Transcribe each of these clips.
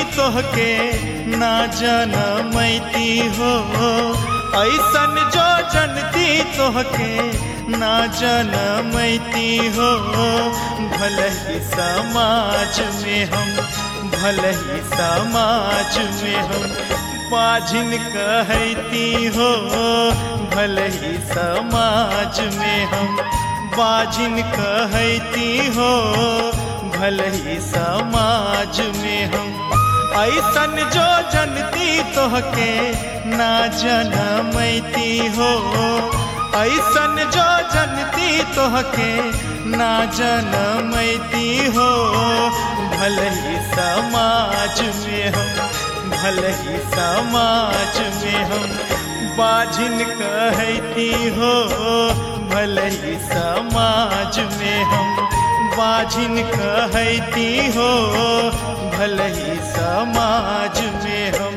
तोहके ना जनमैती हो ऐसन जो जनती तोहके ना जनमैती हो भले ही समाज में हम भले ही समाज में हम बाझिन कहती हो भले ही समाज में हम बाझिन कहती हो भले ही समाज में हम ऐसन जो जनती तोहके ना जनमैती हो ऐसन जो जनती तोहके ना जनमैती हो भले ही समाज में हम भले ही समाज में हम बाझिन कहती हो भले ही समाज में हम बाझिन कहती हो भले ही समाज में हम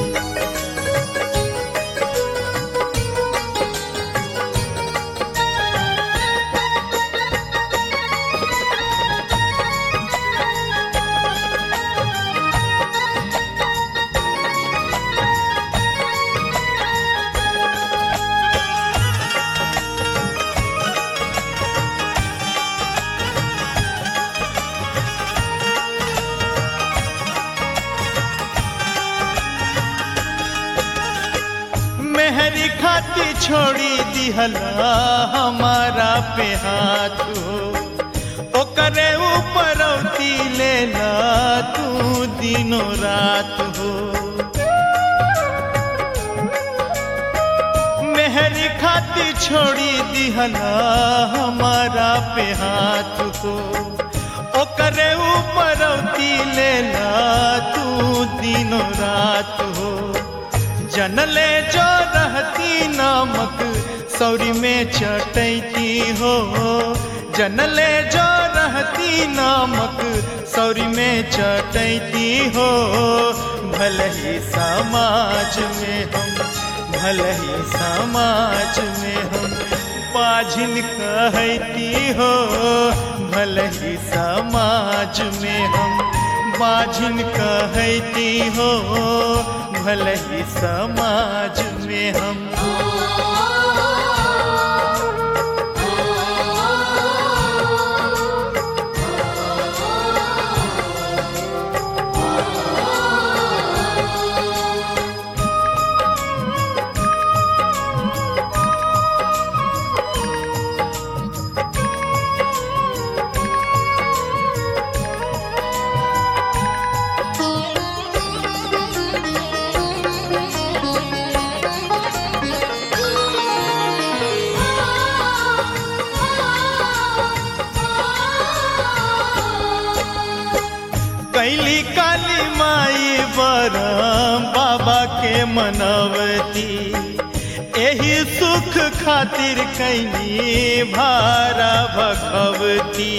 मेहरी खाती छोड़ी दिहला हमारा पे हाथ हो ओकरे ऊपर औती लेला तू दिनों रात हो मेहरी खाती छोड़ी दिहला हमारा पे हाथ हो ओकरे ऊपर औती लेला तू दिनों रात हो जनले जो रहती नामक सौरी में चटैती हो जनले जो रहती नामक सौरी में चटैती हो भले ही समाज में हम भले ही समाज में हम पाझिन कहती हो भले ही समाज में हम बाझिन कहती हो भले ही समाज में हम कैली काली माई बरम बाबा के मनवती एही सुख खातिर कैली भारा भगवती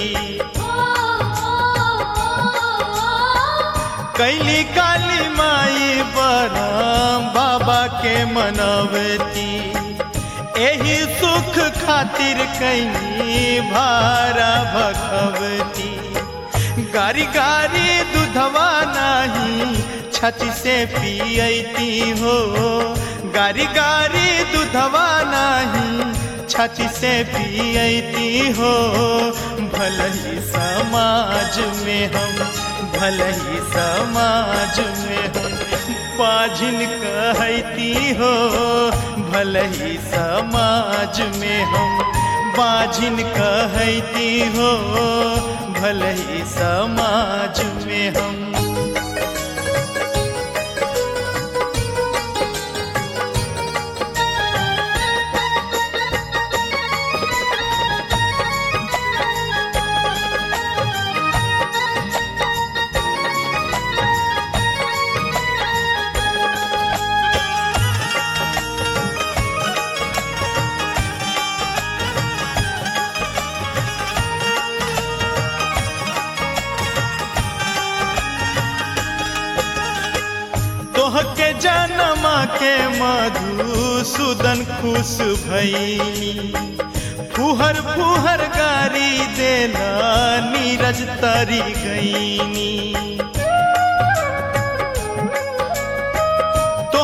कैली काली माई बरम बाबा के मनवती एही सुख खातिर कैली भारा भगवती गारी गारी दूधवा नाही छाती से पियती हो गारी गारी दूधवा नाही छाती से पियती हो भले ही समाज में हम भले ही समाज में हम पाझिन कहती हो भले ही समाज में हम बाझिन कहती हो भले ही समाज में हम तोहके जनमा के मधुसूदन खुश भैली फुहर फुहर गारी देला नीरज तरी गईनी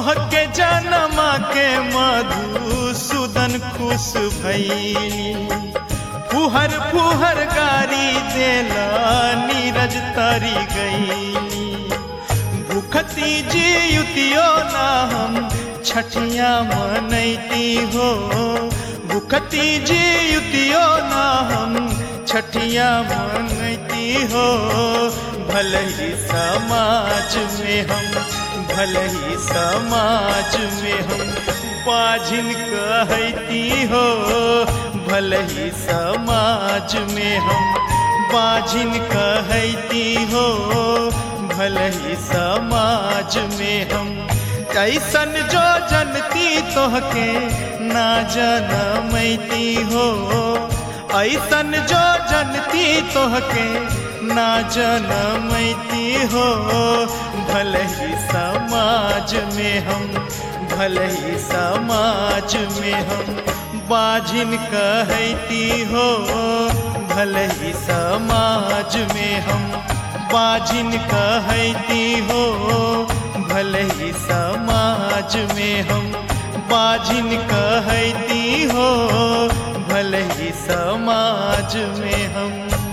तोहके जनमा के मधुसूदन खुश भैली फुहर फुहर गारी देला नीरज तरी गईली भूखती जीतियो ना हम छठिया मनैती हो भूखती जीतियो ना हम छठिया मनैती हो भले ही समाज में हम भले ही समाज में हम बाझिन कहती हो भले ही समाज में हम बाझिन कहती हो भले ही समाज में हम कैसन जो जनती तोहके ना जनमैती हो ऐसन जो जनती तोहके ना जनमैती हो भले ही समाज में हम भले ही समाज में हम बाझिन कहती हो भले ही समाज में हम बाझिन कहती हो भले ही समाज में हम बाझिन कहती हो भले ही समाज में हम